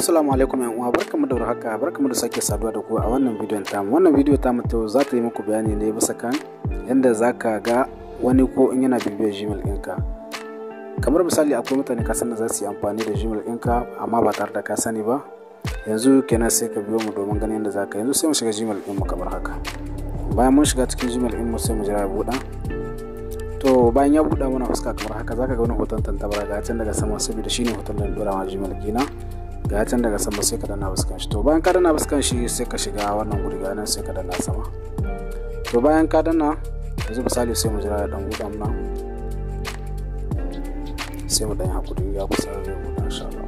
Assalamu alaikum yan uwa barkamu da warhaka barkamu da sake saduwa da ku a wannan bidiyon tamu wannan bidiyo tamu to za ta yi muku bayani ne bisa kan yadda za ka ga wani ko in yana bibiyar gmail ɗinka kamar misali akwai mutane ka san da za su yi amfani da gmail ɗinka amma ba tare da ka sani ba yanzu kenan sai ka biyo mu domin ganin yadda za ka yanzu sai mu shiga gmail ɗinmu kamar haka bayan mun shiga cikin gmail ɗinmu sai mu jira ya buɗa to bayan ya buɗa mana fuska kamar haka zaka ga wani hoton tantabara ga can daga sama saboda shine hoton da dora ma gmail kina ga can daga sama sai ka danna fuskan shi to bayan ka danna fuskan shi sai ka shiga wannan guri ga nan sai ka danna sama to bayan ka danna yanzu misali sai mu jira ya dan buɗa mana sai mu dan hakuri ya kusa zai buɗa insha Allah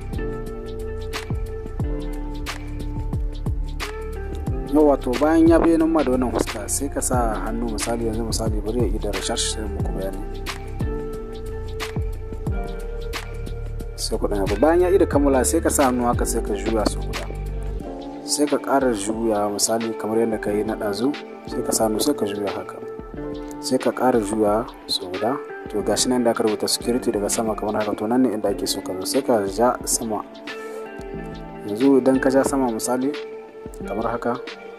yau wato bayan ya bayyana ma da wannan fuska sai ka sa hannu misali yanzu misali bari ya yi da research sai muku bayani sai ku ɗanya bayan ya yi da kammala sai ka sa hannu haka sai ka juya su guda sai ka ƙara juya misali kamar yadda ka yi na ɗazu sai ka sa hannu sai ka juya haka sai ka ƙara juya su guda to gashi nan da aka rubuta security daga sama kamar haka to nan ne inda ake so ka zo sai ka ja sama yanzu idan ka ja sama misali kamar haka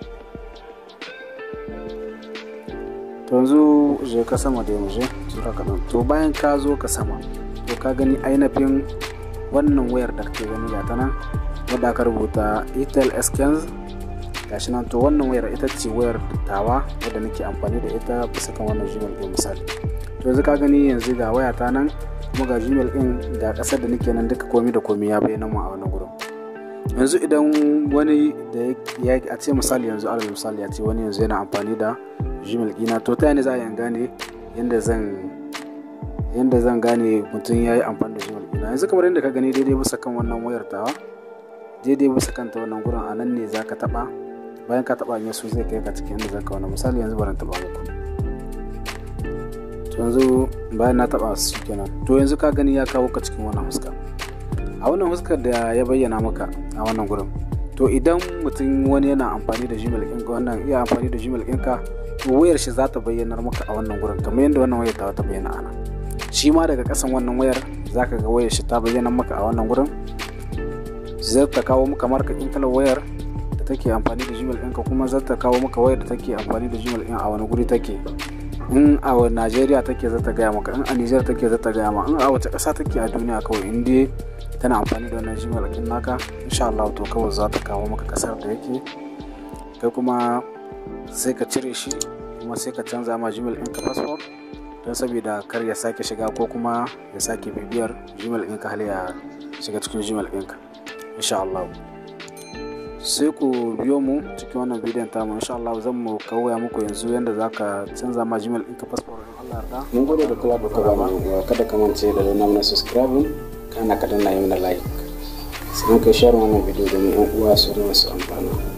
to yanzu je ka sama da yanzu zura kaɗan to bayan ka zo ka sama to ka gani ainihin wannan wayar da kake gani ga ta nan wadda aka rubuta itel skins gashi nan to wannan wayar ita ce wayar tawa wadda nake amfani da ita bisa kan wannan gmail ɗin misali to yanzu ka gani yanzu ga waya ta nan kuma ga gmail ɗin ga ƙasar da nake nan duka komi da komi ya bayyana mu a wannan gurin yanzu idan wani da ya a ce misali yanzu alal misali ya ce wani yanzu yana amfani da gmail ɗina to ta yana za a yi gane yadda zan yadda zan gane mutum ya yi amfani da gmail ɗina yanzu kamar yadda ka gani daidai bisa kan wannan wayar tawa daidai bisa kan ta wannan gurin a nan ne za ka taɓa bayan ka taɓa yasu zai kai ka cikin yadda zaka wani misali yanzu bari taɓa muku to yanzu bayan na taɓa su kenan to yanzu ka gani ya kawo ka cikin wannan fuska a wannan fuskar da ya bayyana maka a wannan gurin to idan mutum wani yana amfani da gmail ɗinka wannan iya amfani da gmail ɗinka to wayar shi za ta bayyanar maka a wannan gurin kamar yadda wannan wayar ta ta bayyana ana shi ma daga kasan wannan wayar za ka ga wayar shi ta bayyana maka a wannan gurin zai ta kawo maka markakin kalar wayar da take amfani da gmail ɗinka kuma zai ta kawo maka wayar da take amfani da gmail ɗin a wani guri take in a Najeriya take za ta gaya maka in a Nijar take za ta gaya ma in a wace ƙasa take a duniya kawai in dai tana amfani da wannan gmail ɗin naka insha Allah to kawai za ta kawo maka ƙasar da yake kai kuma sai ka cire shi kuma sai ka canza ma gmail ɗinka passport don saboda kar ya sake shiga ko kuma ya sake bibiyar gmail ɗinka hal ya shiga cikin gmail ɗinka insha Allah sai ku biyo mu cikin wannan bidiyon tamu insha Allah zan mu kawaya muku yanzu yadda za ka canza ma gmail ɗinka passport in Allah yarda mun gode da kula da kula kada ka mance da na mana subscribe kana ka danna yi mana like sai ka share wannan bidiyo domin yan uwa su su amfana